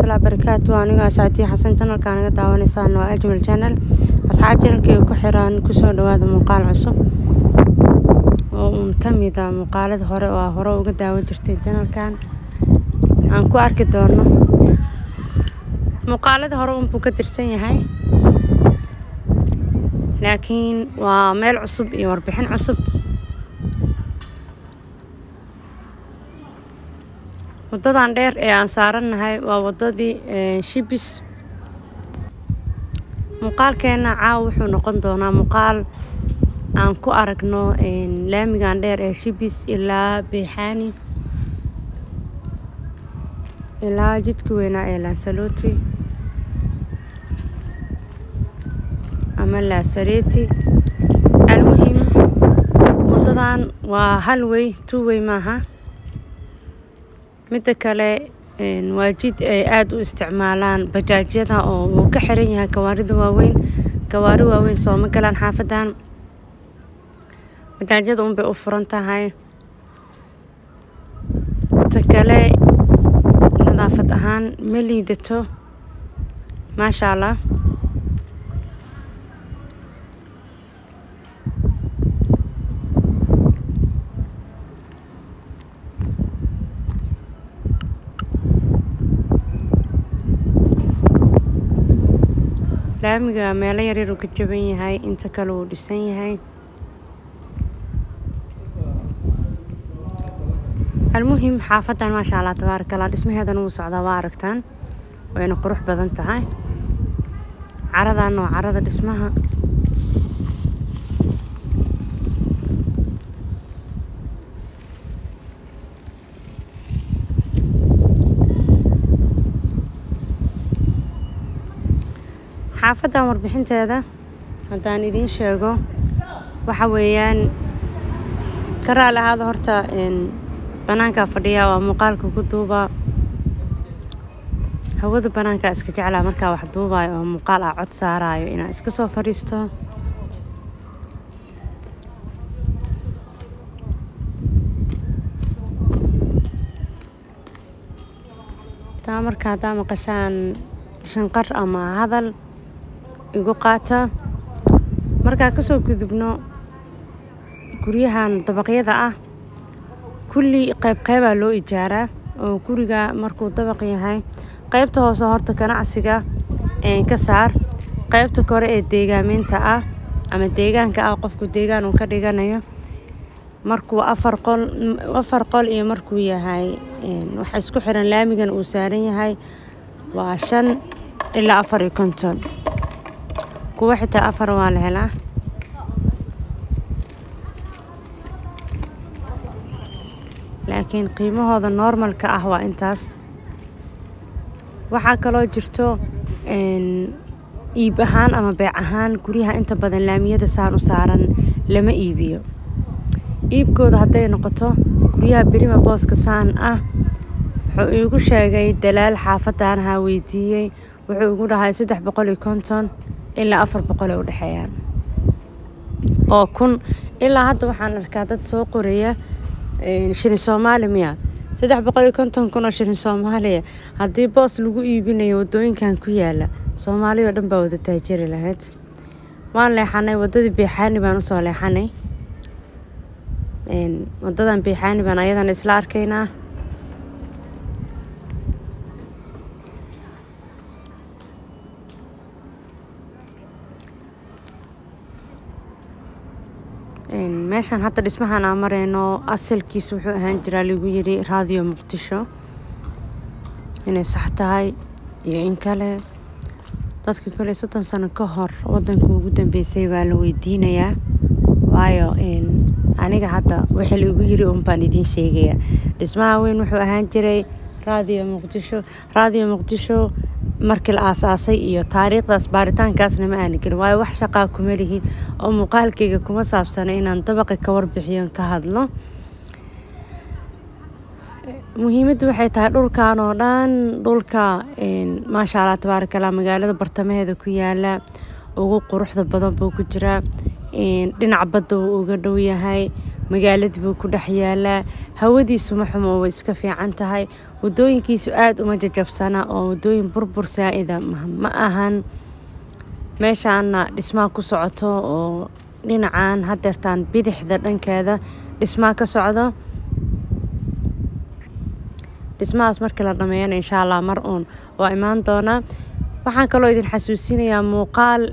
waraxmatullahi wabarakaatu aniga saatiya xasan janalka naga daawanaysaan waa ajmal janal asxaab janalkeyga ku xiran kusoo dhawaada muuqaal cusub oo uun kamid a muuqaalada hore oo aa hore uga daawan jirtay janalkan aan ku arki doono muuqaalada hore unbuu ka tirsan yahay laakiin waa meel cusub iyo warbixin cusub wadadan dheer ee aan saarannahay waa wadadii shibis muuqaalkeena caawa wuxuu noqon doonaa muuqaal aan ku aragno laamigan dheer ee shibis ilaa beexaani ilaa jidka weynaa ee laansaloti ama laasareti almuhim wadadan waa hal wey two wey maaha midda kale waa jid ay aada u isticmaalaan bajaajyada oo uu ka xiran yahay gawaarida waaweyn gawaari waaweyn sooma galaan xaafadan bajaajyada unbay u furan tahay ta kale nadaafad ahaan ma liidato maasha allah laamiga meelo yaryar uu ka jaban yahay inta kale uu dhisan yahay almuhim xaafadan maasha allah tabaaraka allah dhismaheedana wuu socdaa waa aragtaan wayna qurux badan tahay caradan waa carada dhismaha xaafadan warbixinteeda haddaan idiin sheego waxa weeyaan ka raali ahaada horta banaankaa fadhiya waa muuqaalka ku duuba hawada banaankaa iska jeclaa markaa wax duubayo oo muuqaal ah cod saarayo inaan iska soo fadhiisto taa marka haddaa maqashaan shanqar ama hadal igu qaata markaa kasoo gudubno guryahan dabaqyada ah kulli qayb qaybaa loo ijaaraa oo guriga markuu dabaq yahay qaybta hoose horta ganacsiga ka saar qaybta kore ee deegaameynta ah ama deegaanka ah qofku deegaan uu ka dhiganayo markuu afar qol afar qol iyo markuu yahay waxa isku xiran laamigan uu saaran yahay waa shan ilaa afar iyo konton kuwa xitaa afar waa la helaa laakiin qiimahooda normalka ah waa intaas waxaa kaloo jirto iib ahaan ama beec ahaan guryaha inta badan laamiyada saan u saaran lama iibiyo iibkooda hadday noqoto guryaha berima booska saan ah wuxuu iigu sheegay dalaal xaafadaanaha weydiiyey wuxuu igu dhahay saddex boqol iyo konton ilaa afar boqol ay u dhexeeyaan oo kun ilaa hadda waxaan arkaa dad soo qoraya shilin soomaali miya saddex boqol iyo konton kun oo shilin soomaaliya haddii boos lagu iibinayo wadooyinkan ku yaala soomaaliya oo dhan baa wada taajiri lahayd waan leexanay wadadii beexaani baan usoo leexanay wadadan beexaani baan ayadana isla arkaynaa meeshaan hadda dhismahan aan mareyno asalkiisa wuxuu ahaan jiraa lagu yiri raadiyo muqdisho inay sax tahay iyo in kale dadka kale soddon sano ka hor wadanka ugu dambeysay baa la weydiinayaa waayo aniga hadda wixii laigu yiri un baan idiin sheegayaa dhismaha weyn wuxuu ahaan jiray raadiyo muqdisho raadiyo muqdisho markii la aasaasay iyo taariikhdaas baaritaankaasna ma aana gelin waayo wax shaqaa kuma lihi oo muuqaalkayga kuma saabsana inaan dabaqa ka warbixiyo ka hadlo muhiimaddu waxay tahay dhulkan oo dhan dhulka maasha allah tabaaraka allah magaalada bartamaheeda ku yaala ugu quruxda badan buu ku jiraa dhinac badda wuu uga dhow yahay magaaladii buu ku dhex yaalaa hawadiisu ma xumo way iska fiican tahay wadooyinkiisu aada uma jajabsana oo wadooyin burbur saa-ida ma ahan meeshaana dhismaa ku socoto oo dhinacan hadeertaan bidixda dhankeeda dhismaa ka socdo dhismahaas markii la dhameeyana insha allah mar uun waa imaan doonaa waxaan kaloo idin xasuusinayaa muuqaal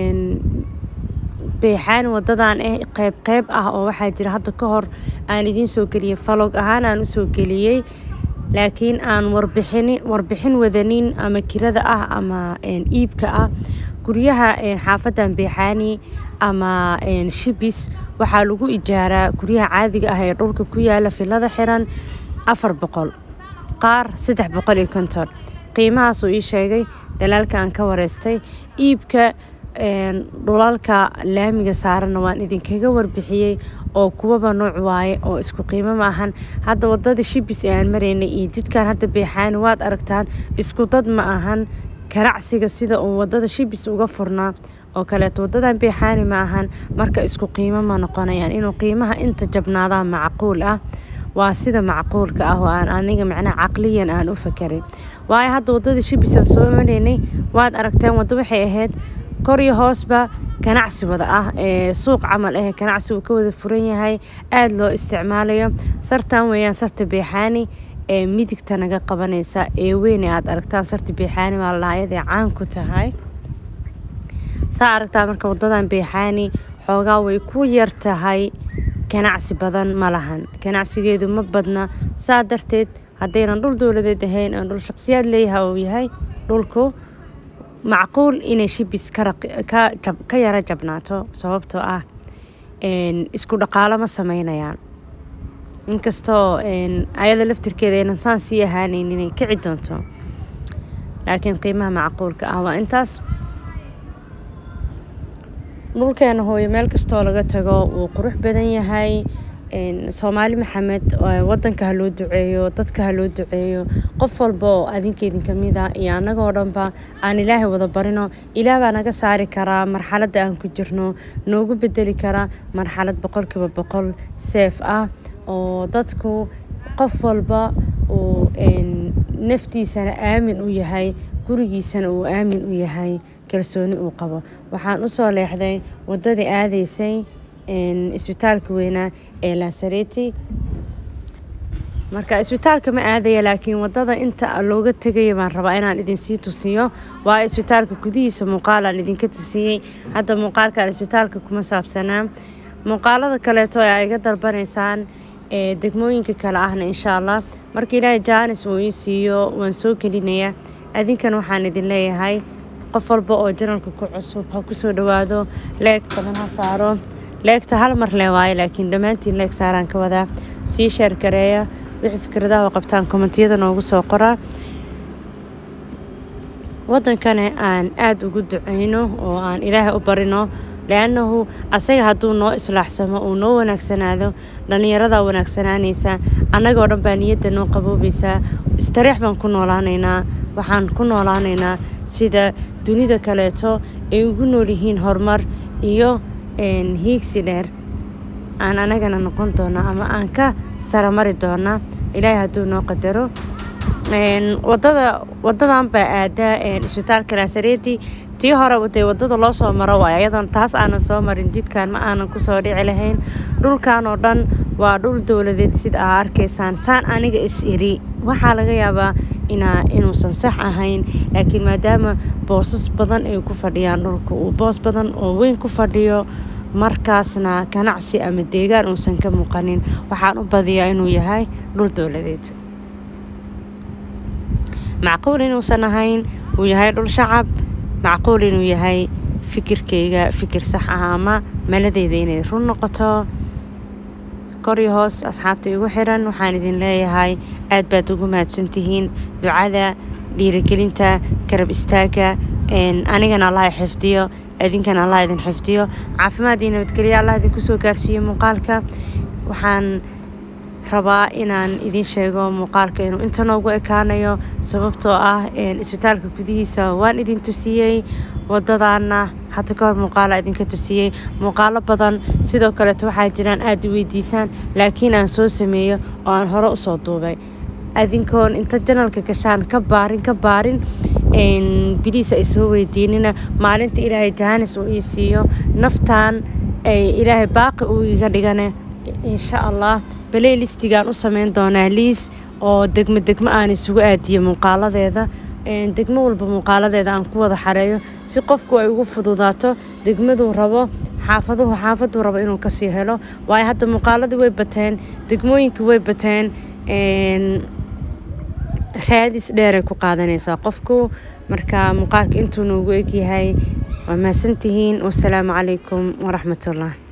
beexaan wadadan eh qeyb qeyb ah oo waxaa jira hadda ka hor aan idiin soo geliyey falog ahaan aan usoo geliyey laakiin aan warbixin warbixin wadanin ama kirada ah ama iibka ah guryaha xaafadan beexaani ama shibis waxaa lagu ijaaraa guryaha caadiga ah ee dhulka ku yaala filada xiran afar boqol qaar saddex boqol iyo konton qiimahaasuu ii sheegay dalaalka aan ka wareystay iibka dhulalka laamiga saaranna waan idinkaga warbixiyey oo kuwaba nooc waaye oo isku qiimo ma ahan hadda wadada shibis ee aan maraynay iyo jidkan hadda beexaani waad aragtaan isku dad ma ahan ganacsiga sida uu wadada shibis uga furnaa oo kaleeto wadadan beexaani ma ahan marka isku qiimo ma noqonayaan inuu qiimaha inta jabnaadaa macquul ah waa sida macquulka ah oo aan aniga macnaha caqliyan aan u fakarin waayo hadda wadada shibis aan soo maraynay waad aragteen waddo waxay ahayd kor iyo hoosba ganacsi wada ah ee suuq camal ah ganacsi uu ka wada furan yahay aada loo isticmaalayo sartan weeyaan sarta beexaani ee midigta naga qabanaysa ee weyn ee aada aragtaan sarta beexaani waa la ayadee caan ku tahay saa aragtaa marka wadadan beexaani xoogaa way ku yar tahay ganacsi badan ma lahan ganacsigeedu ma badna saa darteed haddaynan dhul dowladeed ahayn aan dhul shaqsiyaad leeyahay uu yahay dhulku macquul inay shibis ka yara jabnaato sababtoo ah isku dhaqaalo ma sameynayaan inkastoo ayada laftirkeeda aynan saan sii ahaaneyn inay kici doonto laakiin qiimaha macquulka ah waa intaas dhulkeena hooyo meel kastoo laga tago wuu qurux badan yahay soomaali maxamed wadanka ha loo duceeyo dadka ha loo duceeyo qof walba oo adinkeydin kamid a iyo annagoo dhanba aan ilaahay wada barino ilaah baa naga saari karaa marxaladda aan ku jirno noogu bedeli karaa marxalad boqolkiiba boqol seef ah oo dadku qof walba uu naftiisana aamin u yahay gurigiisana uu aamin u yahay kalsooni uu qabo waxaan usoo leexday wadadii aadaysay isbitaalka weynaa ee laasareti marka isbitaalka ma aadaya laakiin wadada inta looga tegaya baan rabaa inaan idinsii tusiyo waa isbitaalka gudihiisa muuqaalaan idinka tusiyey hadda muuqaalkan isbitaalka kuma saabsanaa muuqaalada kaleeto ee ay iga dalbanaysaan ee degmooyinka kale ahna insha allah marka ilaahay jaanis uu ii siiyo waan soo gelinayaa adinkan waxaan idin leeyahay qof walba oo janalka ku cusub ha kusoo dhawaado leeg badan ha saaro leegta hal mar le waayo laakiin dhammaantiin leeg saaraan ka wadaa sii sheer gareeya wixii fikradaha oo qabtaan kommentiyada noogu soo qoraa wadankana aan aada ugu duceyno oo aan ilaahay u barino liannahu asaga hadduu noo islaaxsamo uu noo wanaagsanaado dhallinyaradaa wanaagsanaanaysa annagoo dhan baa niyadda noo qaboobaysaa istareex baan ku noolaanaynaa waxaan ku noolaanaynaa sida dunida kaleeto ay ugu nool yihiin horumar iyo hiigsi dheer aan anagana noqon doona ama aan ka saramari doona ilaahay hadduu noo qadaro wadada wadadan baa aadaa isbitaalka laasareeti tii hore dee wadada loo soo maro waay ayadan taas aanan soo marin jidkan ma aanan kusoo dhici lahayn dhulkan oo dhan waa dhul dowladeed sida aa arkaysaan saan aniga is iri waxaa laga yaabaa inaa inuusan sax ahayn laakiin maadaama boosas badan ay ku fadhiyaan dhulka uu boos badan oo weyn ku fadhiyo markaasna ganacsi ama deegaan uusan ka muuqanin waxaan u badiyaa inuu yahay dhul dowladeed macquul inuusan ahayn uu yahay dhul shacab macquul inuu yahay fikirkayga fikir sax ah ama maladeyda inay run noqoto kor iyo hoos asxaabta igu xiran waxaan idin leeyahay aad baad ugu mahadsantihiin ducada dhiirigelinta garab istaagga anigana allah xifdiyo idinkana allah idin xifdiyo caafimaad iyo nabadgelyo allah idinku soo gaarsiiyo muuqaalka waxaan rabaa inaan idiin sheego muuqaalka inuu inta noogu ekaanayo sababtoo ah isbitaalka gudihiisa waan idin tusiyey wadadaana hadda kahor muuqaala idinka tusiyey muuqaalo badan sidoo kaleeto waxaa jiraan aada i weydiisaan laakiin aan soo sameeyo oo aan hore usoo duubay adinkoon inta janalka gashaan ka baarin ka baarin biliis ay soo weydiinina maalinta ilaahay jaanis uu ii siiyo naftaan ay ilaahay baaqi uu iga dhigane insha allah baleylistigaan u sameyn doonaa liis oo degmo degmo aan isugu aadiyo muuqaaladeeda degmo walba muuqaaladeeda aan ku wada xareeyo si qofku ay ugu fududaato degmaduu rabo xaafaduhu xaafaduu rabo inuu kasii helo waayo hadda muuqaaladii way bateen degmooyinkii way bateen raadis dheeray ku qaadanaysaa qofku marka muuqaalka intuu noogu egyahay waa mahadsantihiin wasalaamu calaykum waraxmatullah